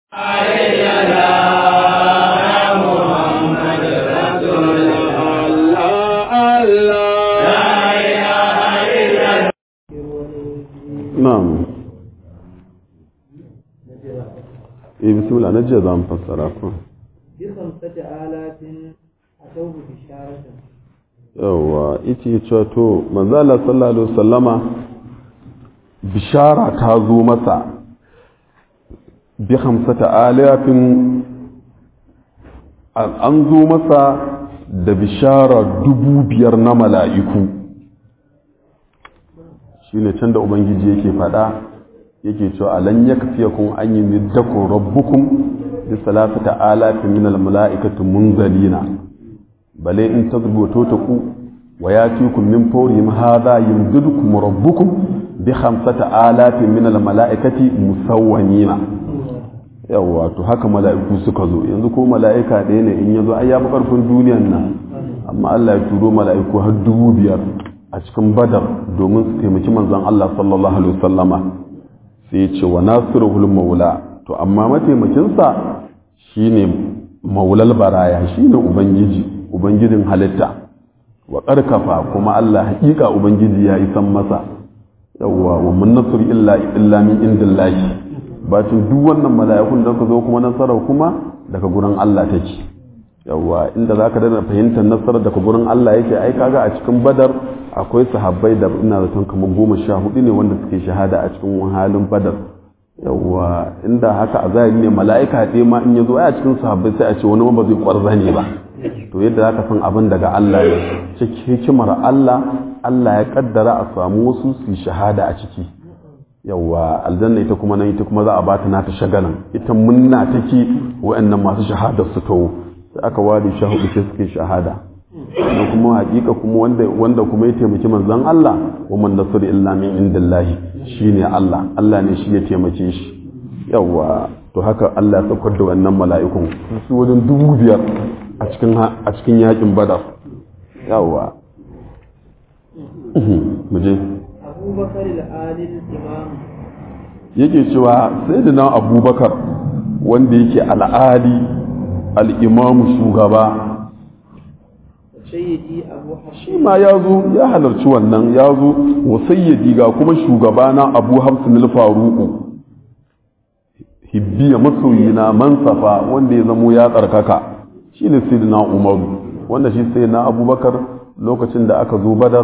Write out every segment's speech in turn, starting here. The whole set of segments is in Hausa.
na'am eh bismillah na jiya za mu fassara ku بخمسة آلاف أتوه بشارة yawa ita ya cewa to manzala sallallahu alaihi wasallama bishara ta zo masa bi hamsata alafin an zo masa da bishara dubu biyar na mala'iku shine can da ubangiji yake fada yake cewa alan yakfiyakum an yumiddakum rabbukum bi salasata alafin min almala'ikati munzalina bale in tazbutu taku wa yatikum min fawrihim hadha yumdidukum rabbukum bi khamsata alafin min almala'ikati musawwamina yawa to haka mala'iku suka zo yanzu ko mala'ika ɗaya ne in yazo ai ya fi karfin duniyan nan amma Allah ya turo mala'iku har dubu biyar a cikin badar domin su taimaki manzon Allah sallallahu alaihi wasallama sai ya ce wa nasiruhul maula to amma mataimakinsa shine maulal baraya shine ubangiji ubangijin halitta wa karkafa kuma Allah hakika ubangiji ya isan masa yawwa wa mun nasr illa illa min indillahi bacin duk wannan mala'ikun da ka zo kuma nasara kuma daga gurin Allah take yawwa inda zaka dana fahimtar nasarar daga gurin Allah yake ai kaga a cikin badar akwai sahabbai da ina zaton kamar goma sha hudu ne wanda suke shahada a cikin halin badar yawwa inda haka a zahiri ne mala'ika ɗaya ma in ya zo a cikin sahabbai sai a ce wani ba zai kwarza ne ba to yadda zaka san abin daga Allah ne cikin hikimar Allah Allah ya kaddara a samu wasu su shahada a ciki yawwa aljanna ita kuma nan ita kuma za a bata nata shagalan ita munna take wa'annan masu shahada su tawo sai aka ware sha hudu sai suke shahada da kuma hakika kuma wanda wanda kuma ya taimaki manzon Allah wa man nasru illa min indillahi shine Allah Allah ne shi ya taimake shi yawa to haka Allah ya saukar da wannan mala'ikun su wajen dubu biyar a cikin a cikin yakin badar yawa mu je أبو بكر الآل الإمام yake cewa sayyidina abubakar wanda yake al'ali al'imamu shugaba سيدي أبو shi حفص ma ya zo ya halarci wannan ya zo wa sayyadi ga kuma shugabana abu hamsin al-faruku hibbiya masoyina mansafa wanda ya zamo ya tsarkaka shi ne sayyidina umaru wanda shi sayyidina abubakar lokacin da aka zo badar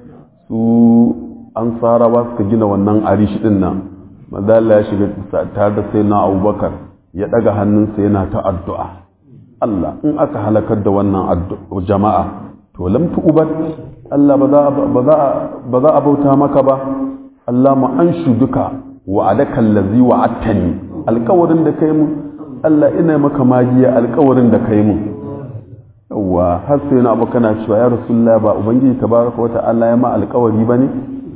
su an sarawa suka gina wannan arishi din nan madalla ya shiga tare da sayyidina abubakar ya daga hannunsa yana ta addu'a Allah in aka halakar da wannan addu- jama'a to lam tu'bad Allah ba za a- ba za a- ba za a bauta maka ba Allah ma an duka wa adaka allazi wa'attani alƙawarin da kai mu Allah ina maka magiya alƙawarin da kai mu yawa har sai na abu kana cewa ya rasulullah ba ubangiji tabaraka wa ta'ala ya ma alƙawari bane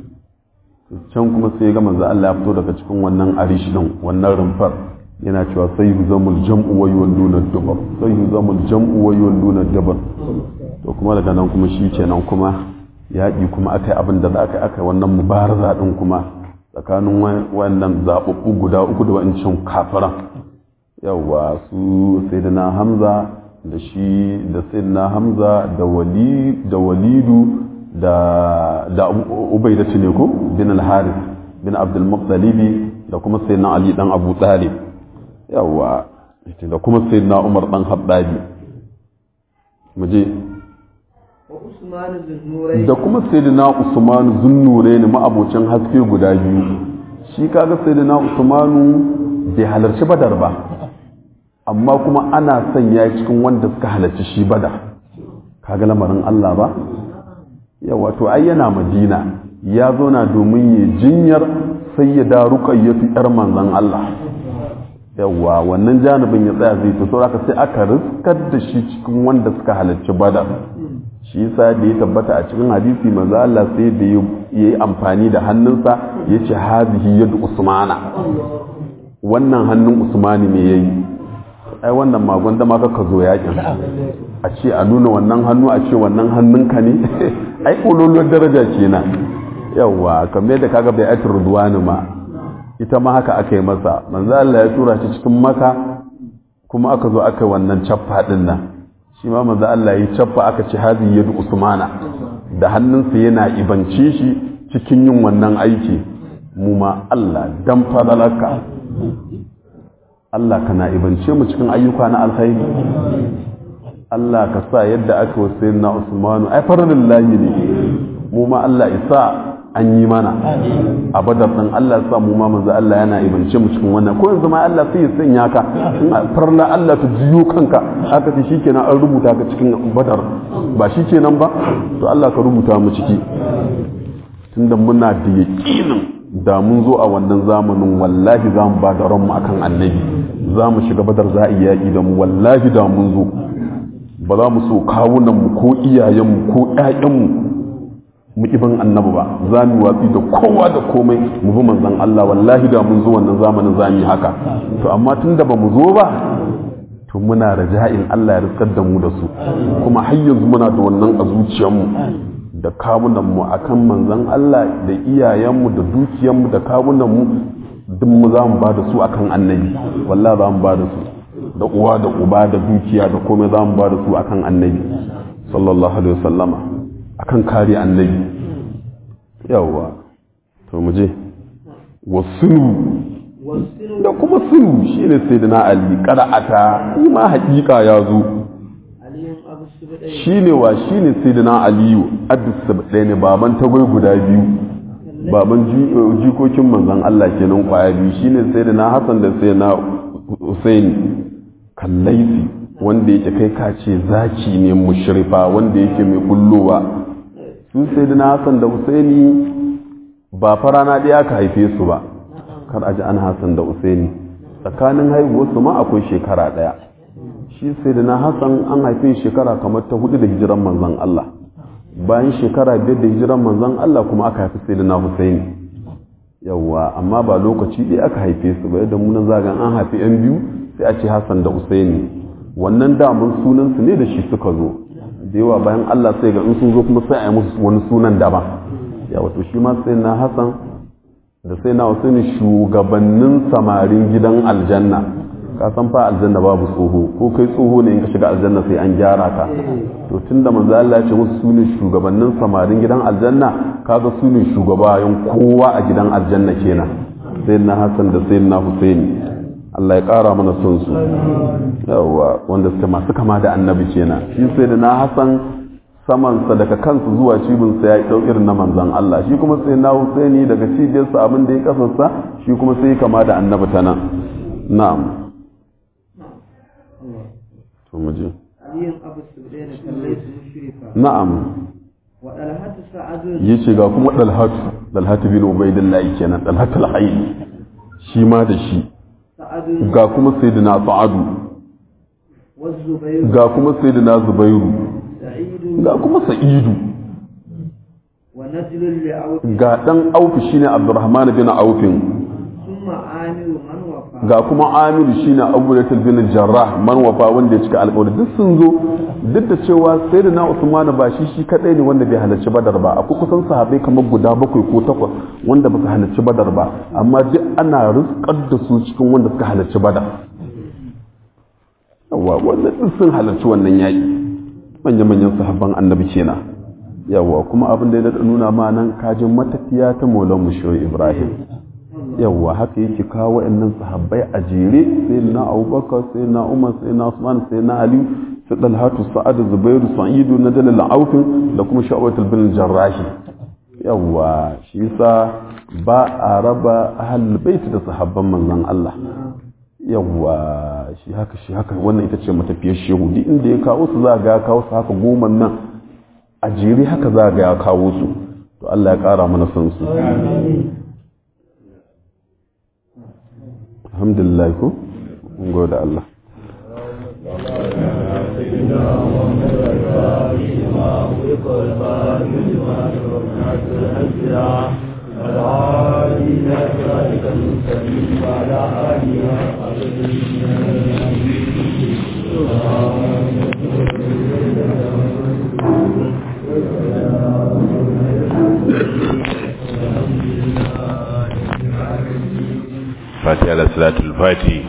can kuma sai ga manzo Allah ya fito daga cikin wannan arishi din wannan rumfar yana cewa sai zamul jam'u wa yuwalluna dubar sai zamul jam'u wa yuwalluna dubar to kuma daga nan kuma shi kenan kuma yaƙi kuma aka yi abin da za aka yi aka yi wannan mubaraza din kuma tsakanin wannan zaɓaɓɓu guda uku da wa'ancan kafiran yawa su sayyidina hamza da shi da sayyidina hamza da wali da walidu da da ubaidatu ne ko bin al-harith bin abdul muttalibi da kuma sayyidina ali dan abu talib yawa da kuma sayyidina umar dan habbabi muje وعثمان ذو النورين da kuma sayyidina usman zunnure ne ma'abocin haske guda biyu shi kaga sayyidina usmanu bai halarci badar ba amma kuma ana sanya cikin wanda suka halarci shi badar kaga lamarin Allah ba yawa to ai yana madina ya zauna domin yi jinyar sayyida ruqayyatu yar manzon Allah yawa wannan janibin ya tsaya zai to saboda sai aka riskar da shi cikin wanda suka halarci badar shi yasa da ya tabbata a cikin hadisi manzo Allah sai da ya yi amfani da hannunsa ya ce hazihi yadu usmana wannan hannun usmani ne yayi ai wannan magon da ma ka zo yakin a ce a nuna wannan hannu a ce wannan hannunka ne ai kololuwar daraja kenan yawa kamar yadda kaga bai aitar ruduwani ma ita ma haka aka yi masa manzo Allah ya tura shi cikin maka kuma aka zo aka yi wannan cappa din nan shi ma manzo Allah ya cappa aka ci hazi yadu usmana da hannunsa yana ibance shi cikin yin wannan aiki mu ma Allah dan fadalarka Allah kana ibance mu cikin ayyuka na alkhairi Allah ka sa yadda aka wasu na Usmanu ai farin lahi ne mu ma Allah isa an yi mana a badar ɗin Allah sa mu ma manzo Allah yana ibance mu cikin wannan ko yanzu ma Allah sai ya sanya ka in farla Allah ta jiyo kanka aka ce shikenan an rubuta ka cikin badar ba shikenan ba to Allah ka rubuta mu ciki tunda muna da yaƙinin da mun zo a wannan zamanin wallahi za mu ba da ranmu akan annabi za mu shiga badar za a yi yaƙi da mu wallahi da mun zo ba za mu so kawunanmu ko iyayenmu ko ƴaƴanmu mu ibin annabi ba za mu watsi da kowa da komai mu bi manzon Allah wallahi da mun zo wannan zamanin za mu yi haka to amma tun da ba mu zo ba to muna raja'in Allah ya riskar da mu da su kuma har yanzu muna da wannan a zuciyarmu da kawunanmu akan manzon Allah da iyayenmu da dukiyarmu da kawunanmu duk mu za mu ba da su akan annabi wallahi za mu ba da su da uwa da uba da dukiya da komai za mu ba da su akan annabi sallallahu alaihi wasallama akan kare annabi yawwa to mu je wasunu da kuma sunu shine sayyidina ali qara'ata shi ma haƙiƙa ya zo shine wa shine sayyidina aliyu addis sabdai ne baban tagwai guda biyu baban jikokin manzon Allah kenan kwaya biyu shine sayyidina hasan da sayyidina husaini kallaifi wanda yake kai kace zaki ne mushrifa wanda yake mai kullowa su sai da Hassan da Husaini ba farana ɗaya aka haife su ba kar a ji an Hassan da Husaini tsakanin haihuwarsu ma akwai shekara ɗaya shi sai da Hassan an haife shekara kamar ta hudu da hijiran manzon Allah bayan shekara biyar da hijiran manzon Allah kuma aka haifi sai da Husaini yawwa amma ba lokaci ɗaya aka haife su ba yadda munan zagan an haifi yan biyu sai a ce Hassan da Husaini wannan damun sunansu ne da shi suka zo da yawa bayan Allah sai ga in sun zo kuma sai a yi musu wani sunan daban ya wato shi ma sai na Hassan da sai na Husaini shugabannin samarin gidan aljanna ka san fa aljanna babu tsoho ko kai tsoho ne in ka shiga aljanna sai an gyara ka to tunda manzo Allah ya ce musu sune shugabannin samarin gidan aljanna kaga sune shugabayen kowa a gidan aljanna kenan sai na Hassan da sai na Husaini Allah ya ƙara mana son su yawa wanda suka masu kama da annabi kenan shi sai da na hasan samansa daga kansu zuwa cibinsa ya yi ɗau irin na manzan Allah shi kuma sai na husaini daga cibiyarsa abin da ya kasarsa shi kuma sai kama da annabi ta nan na'am to mu je na'am yace ga kuma dalhatu dalhatu bin ubaidillahi kenan dalhatu al-hayy shi ma da shi ga kuma sayyidina sa'adu ga kuma sayyidina zubairu ga kuma sa'idu ga dan aufi shine abdurrahman bin aufin ga kuma amiru shine abulatul bin jarrah man wafa wanda ya cika alƙawari duk sun zo duk da cewa sayyidina usman ba shi shi kadai ne wanda bai halarci badar ba akwai kusan sahabbai kamar guda bakwai ko takwas wanda baka halarci badar ba amma duk ana rizkar da su cikin wanda suka halarci badar yawa wanda duk sun halarci wannan yaƙi manya-manyan sahabban annabi kenan yawa kuma abin da ya nuna ma nan kajin matafiya ta maulan musho ibrahim yawa haka yake kawo wa'annan sahabbai a jere sai na abubakar sai na umar sai na usman sai na ali su dalhatu sa'adu zubairu sa'idu na dalil aufin da kuma sha'awatul bin jarrahi yawa shi yasa ba a raba ahlul bait da sahabban manzon Allah yawa shi haka shi haka wannan ita ce matafiyar shehu duk inda ya kawo su za ga ya kawo su haka goma nan a jere haka za ga ya kawo su to Allah ya kara mana son su alhamdulillah ko mun gode Allah Thank you. salatul fati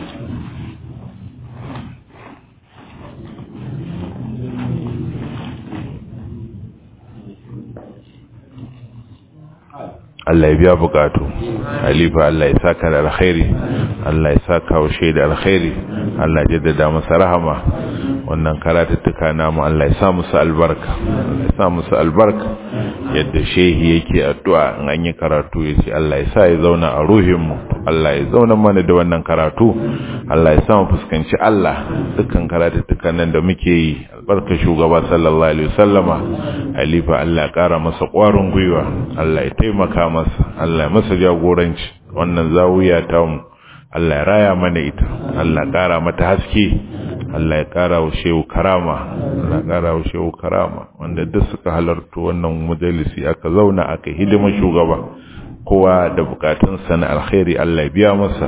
Allah ya biya bukatu halifa Allah ya saka da alkhairi Allah ya saka wa shaida alkhairi Allah ya jaddada masa rahama wannan karatuttuka namu Allah ya sa musu albarka Allah ya sa musu albarka yadda shehi yake addu'a in an yi karatu ya ce Allah ya sa ya zauna a ruhinmu Allah ya zauna mana da wannan karatu Allah ya sa mu fuskanci Allah dukkan karatuttukan nan da muke yi albarka shugaba sallallahu alaihi wasallama halifa Allah ya kara masa ƙwarin gwiwa Allah ya taimaka masa Allah ya masa jagoranci wannan zawiya ta mu Allah ya raya mana ita Allah ya kara mata haske Allah ya kara wa shehu karama Allah ya kara wa shehu karama wanda duk suka halarta wannan majalisi aka zauna aka hidima shugaba kowa da bukatunsa na alkhairi Allah ya biya masa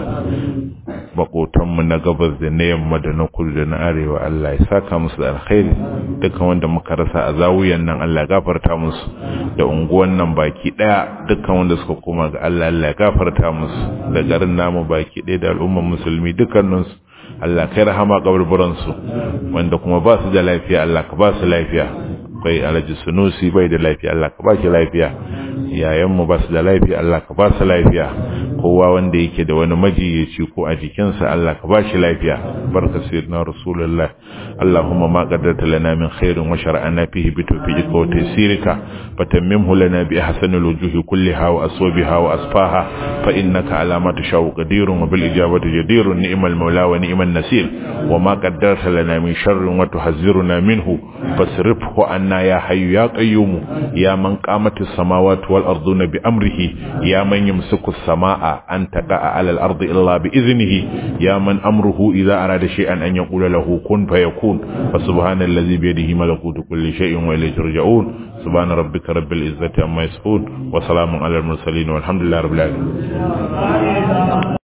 makotanmu na gabas da na yamma da na kudu da na arewa Allah ya saka musu da alkhairi dukkan wanda muka rasa a zawuyan nan Allah ya gafarta musu da unguwan nan baki daya dukkan wanda suka koma ga Allah Allah ya gafarta musu da garin namu baki daya da al'ummar musulmi dukkaninsu Allah kai rahama kaburburan su wanda kuma ba su da lafiya Allah ka ba su lafiya akwai alhaji sunusi bai da lafiya Allah ka ba shi lafiya yayanmu ba su da lafiya Allah ka ba su lafiya kowa wanda yake da wani majiyaci ko a jikinsa Allah ka ba shi lafiya barka sayyidina rasulullah Allahumma ma qaddarta lana min khairin wa shar'ana fihi bi tawfiqika wa taysirika fatammimhu lana bi ahsani alwujuhi kulliha wa aswabiha wa asfaha fa innaka ala ma tashau qadirun wa bil ijabati jadirun ni'mal mawla wa ni'man nasir wa ma qaddarta lana min sharrin wa tuhazziruna minhu fasrifhu anna ya hayyu ya qayyum ya man qamatis samawati wal arduna bi amrihi ya man yumsiku as-samaa an taqa'a 'ala al-ardi illa bi idhnihi ya man amruhu idha arada shay'an an yaqula lahu kun fayakun fa subhanallazi bi yadihi malakutu kulli shay'in wa ilayhi turja'un subhana rabbika rabbil izzati amma yasifun wa salamun 'alal mursalin walhamdulillahi rabbil alamin